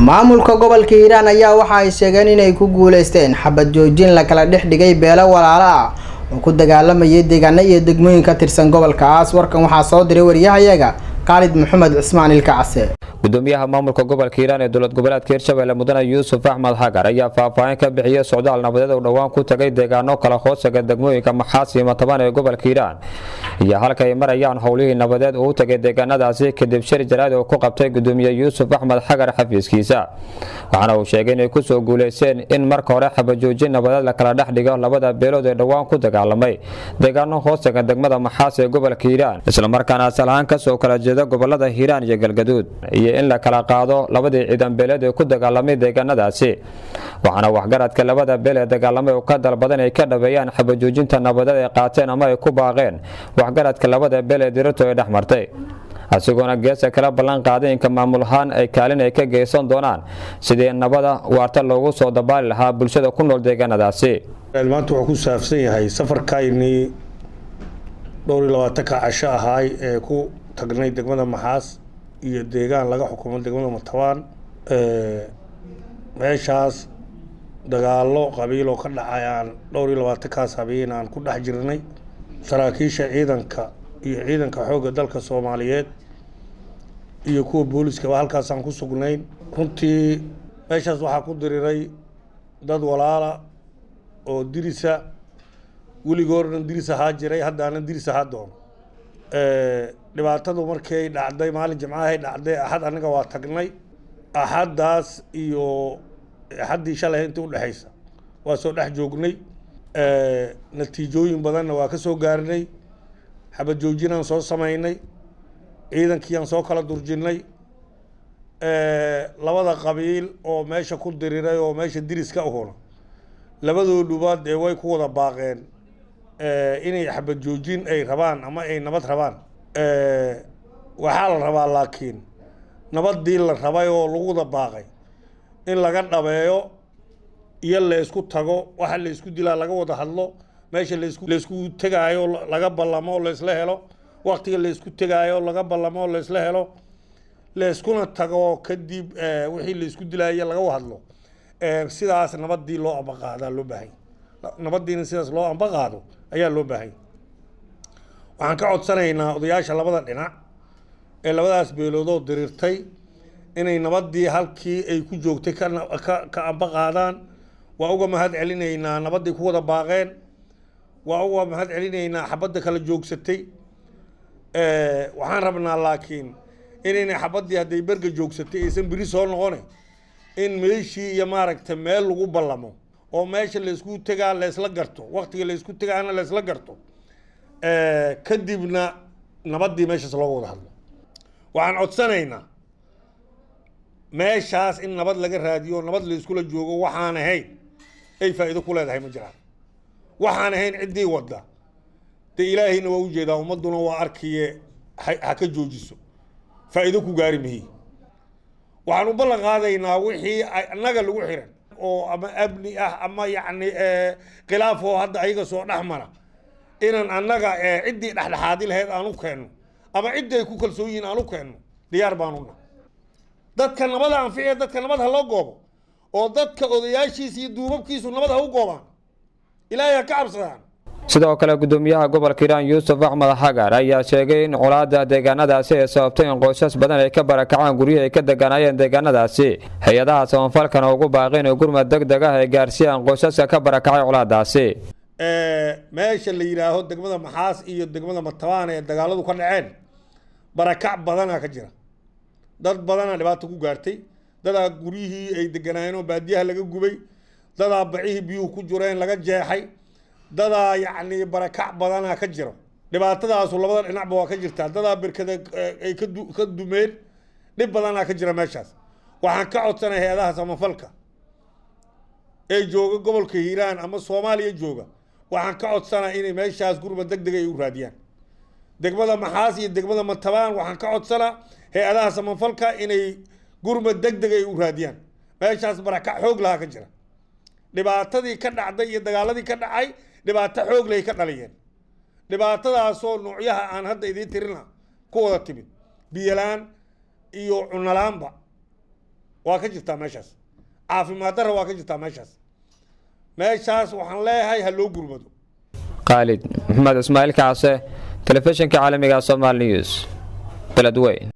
maamulka gobolka hiiraan ayaa waxa ay sheegeen inay ku guuleysteen xabad joojin la kala dhex dhigay beelo walaalo ah oo ku dagaalamayay deegaano iyo degmooyin ka tirsan gobolkaas warkan waxaa soo diray wariyahayaga khaalid maxamed cismaan ilkacase gudoomiyaha maamulka gobolka hiiraan ee dowlad goboleedka hirshabelle mudane yuusuf axmed xagar ayaa faahfaahin ka bixiyey socdaal nabadeed oo dhowaan ku tagay deegaano kala hoosaga degmooyinka maxaas iyo mataban ee gobolka hiiraan iyo halka ay marayaan howlihii nabadeed uu u tagay deegaanadaasi kadib shir jaraad oo ku qabtay gudoomiye yuusuf axmed xagar xafiiskiisa waxaana uu sheegay inay kusoo guuleysteen in marka hore xabajoojin nabadeed la kala dhex dhigo labada beelood ee dhowaan ku dagaalamay deegaano hoosaga degmada maxaas ee gobolka hiiraan islamarkaana asal ahaan kasoo kala jeeda gobolada hiiraan iyo galgaduud iyo in la kala qaado labadii ciidan beeleed ee ku dagaalamay deegaanadaasi waxaana waxgaradka labada beel ee dagaalamay oo ka dalbadan ay ka dhabeeyaan xabajoojinta nabadeed ay qaateen ama ay ku baaqeen waxgaradka labada beel ee dirirtu ay dhex martay asigoona geesa kala ballan qaaday inka maamul ahaan ay kaalin ay ka geysan doonaan sidii nabada waarta loogu soo dabaali lahaa bulshada ku nool deegaanadaasi maanta wuxuu ku saabsan yahay safarkaynii dhowr iyo labaatanka casho ahaay ee ku tagnay degmada maxaas iyo deegaan laga xukumo degmada matabaan meeshaas dagaalo qabiil oo ka dhacay aan dhowr iyo labaatankaas habeen aan ku dhex jirnay saraakiisha ciidanka iyo ciidanka xoogga dalka soomaaliyeed iyo kuwa booliskaba halkaasaan ku sugnayn runtii meeshaas waxaa ku diriray dad walaala oo dirisa weligoodhan diris ahaa jiray haddaana diris ahaa doono dhibaatadu markay dhacday maalin jimcahay dhacday axad anaga waa tagnay axaddaas iyo axaddii shalay intii udhexaysa waa soo dhex joognay natiijooyin badanna waa ka soo gaarnay xabad joojinaan soo samaynay ciidankiiaan soo kala durjinnay labada qabiil oo meesha ku diriray oo meesha diriska uhuna labadooduba dee way ku wada baaqeen inay xabad joojin ay rabaan ama ay nabad rabaan waxaa la rabaa laakiin nabadii la rabay oo lagu wada baaqay in laga dhabeeyo iyo laysku tago waxa laysku dilaa laga wada hadlo meesha laysku laysku tegaayo laga ballamo laysla helo waktiga laysku tegaayo laga ballamo laysla helo layskuna tago kadib wixii laysku dilaayo laga hadlo sidaas nabadii loo ambaqaadaa loo baahay nabadiina sidaas loo ambaqaado ayaa loo baahay waxaan ka codsanaynaa odayaasha labada dhinac ee labadaas beeloodoo diriirtay inay nabadii halkii ay ku joogtay ka ambaqaadaan waa uga mahad celinaynaa nabaday ku wada baaqeen waa uga mahad celinaynaa xabadda kala joogsatay waxaan rabnaa laakiin inayna xabadii hadday berga joogsatay aysan beri soo noqone in meeshii iyo maaragta meel lagu ballamo oo meesha laysku tegaa laysla garto waktiga laysku tegaana laysla garto kadibna nabadii meeshaas looga wada hadlo waxaan codsanaynaa meeshaas in nabad laga raadiyo nabad layskula joogo waxaan ahayn ay faa'iido ku leedahay ma jiraan waxaan ahayn ciddii wadda dee ilaahayna waa ujeedaa ummadduna waa arkiye ha ka joojiso faa'iido ku gaari mihi waxaan u ballan qaadaynaa wixii annaga lagu xiran oo ama amni ah ama yacni khilaaf oo hadda ayaga soo dhex mara inaan annaga ciddii dhexdhexaadi lahayd aan u keenno ama ciddii ay ku kalsoon yihiin aan u keenno diyaar baanuna dadka nabada anficiya dadka nabad ha loo goobo oo dadka odayaashiisa iyo duubabkiisu nabad ha u goobaan ilaahay ha ka cabsadaan sidoo kale gudoomiyaha gobolka hiiraan yuusuf axmed xagar ayaa sheegay in colaada deegaanadaasi ay sababtay in qoysas badan ay ka barakacaan guryihii ay ka deganaayeen deegaanadaasi hay-adaha samafalkana ugu baaqeen oo gurmad deg deg ah ay gaarsiiyaan qoysaska ka barakacay colaadaasi meesha la yidhaaho degmada maxaas iyo degmada matabaan ee dagaaladu ka dhaceen barakac badanaa ka jira dad badanaa dhibaato ku gaartay dadaa guryihii ay deganaayeen oo baadiyaha laga gubay dadaa bacihii biyuhu ku jireen laga jeexay dadaa yacni barakac badanaa ka jiro dhibaatadaasu labada dhinacba waa ka jirtaa dadaa berkada ay ka dumeen dhib badanaa ka jira meeshaas waxaan ka codsanay hay-adaha samafalka ee jooga gobolka hiiraan ama soomaaliya jooga waxaan ka codsanaa inay meeshaas gurmad deg deg ay u raadiyaan degmada maxaas iyo degmada matabaan waxaan ka codsanaa hay-adaha samafalka inay gurmad deg deg ay u raadiyaan meeshaas barakac xoog lahaa ka jira dhibaatadii ka dhacday iyo dagaaladii ka dhacay dhibaato xoog lay ka dhaliyeen dhibaatadaasoo noocyaha aan hadda idiin tirina ku wada timid biyolaan iyo cunolaanba waa ka jirtaa meeshaas caafimaad darra waa ka jirtaa meeshaas meeshaas waxaan leeyahay ha loo gurmado khaalid maxamed ismaaciil kacse telefishinka caalamiga somal news beledweyn